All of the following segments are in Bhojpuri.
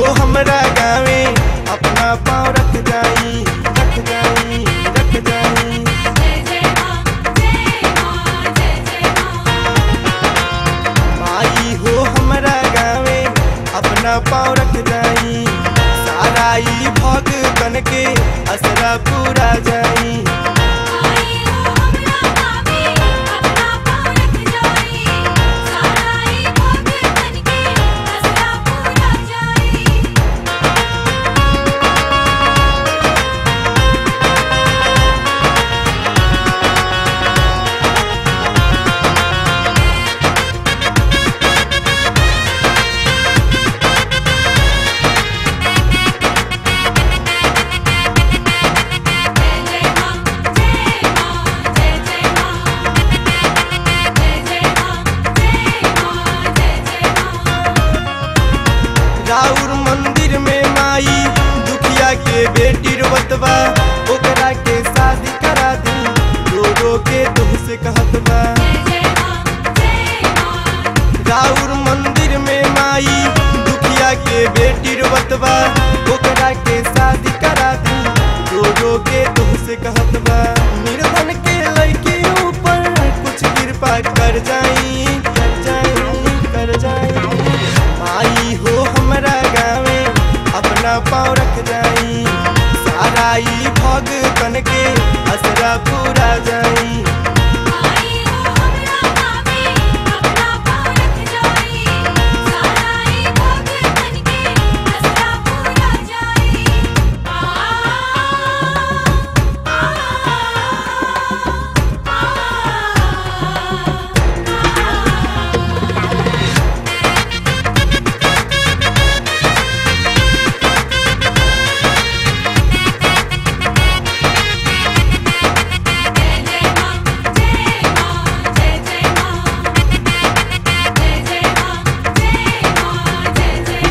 हो हमरा गावे अपना पाँव रख जाई रख जाई रख जाई जय जय मां जय मां जय जय मां माई हो हमरा गावे अपना पाँव रख जाई सारा ई भगतन के असरा पूरा जाई आई हो हमरा गावे अपना पाँव रख जाई सारा ई भगतन के असरा पूरा जाई जय जय मां जय मां जय जय मां जय जय मां जय मां जय जय मां राउर मंदिर में माई दुखिया के बेटी रोवतबा ओकरा के शादी करा दी रो रो के तुह से कहत बा जय जय मां जय मां राउर मंदिर में माई दुखिया के बेटी रोवतबा ओकरा के शादी करा दी रो रो के तुह से कहत बा निर्धन के लड़के ऊपर कुछ कृपा कर जाई कर जाई कर जाई माई हो हमरा गावे अपना पाँव रख जाई सारा ई भगतन के असरा पूरा जाई आई हो हमरा गावे अपना पाँव रख जाई सारा ई भगतन के असरा पूरा जाई आ जय जय मां जय मां जय जय मां जय जय मां जय मां जय जय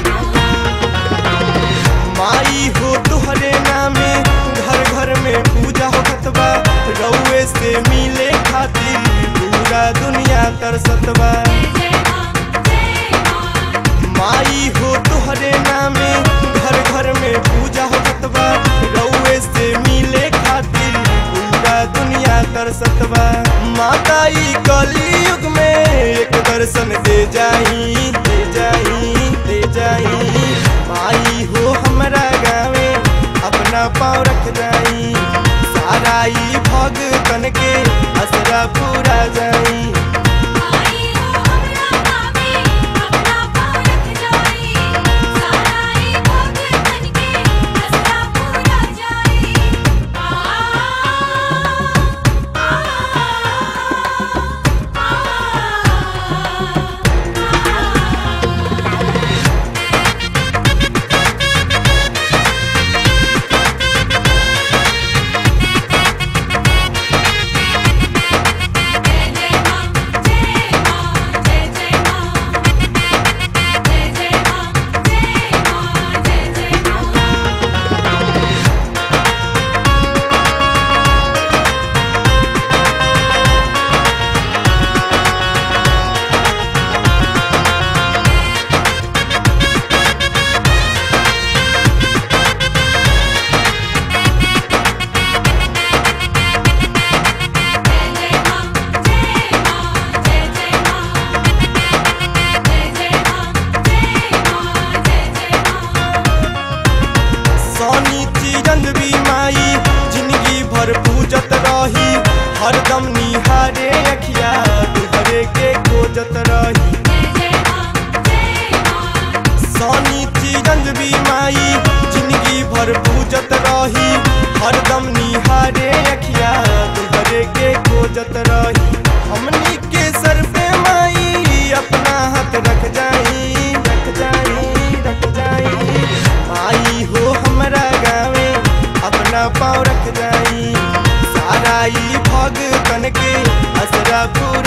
मां माई हो तुहरे नामे घर घर में पूजा होत बा रउए से मिले खातिर पूरा दुनिया तरसत बा जय जय मां जय मां माई हो तुहरे नामे घर घर में पूजा होत बा रउए से मिले खातिर पूरा दुनिया तरसत बा माता ई कलयुग में एक दर्शन दे जाई दे जाई दे जाई माई हो हमरा गावे अपना पाँव रख जाई सारा ई भगतन के असरा पूरा जाई आई हो हमरा गावे अपना पाँव रख जाई सारा ई भगतन के असरा पूरा जाई आ जय जय मां जय मां जय जय मां जय जय मां जय मां जय जय मां जय जय मां जय मां जय जय मां जय जय मां जय मां जय जय मां सोनी चिरंद भी माई जिंदगी भर पूजत रही हरदम निहारे अखिया तुहरे के खोजत रही जय जय मां जय मां सोनी चिरंद भी माई जिंदगी भर पूजत रही हरदम निहारे अखिया तुहरे के खोजत रही हमनी के सर पे माई अपना हाथ रख जाई रख जाई रख जाई माई हो हमरा गावे अपना पाँव रख जाई सारा ई भगतन के असरा पूरा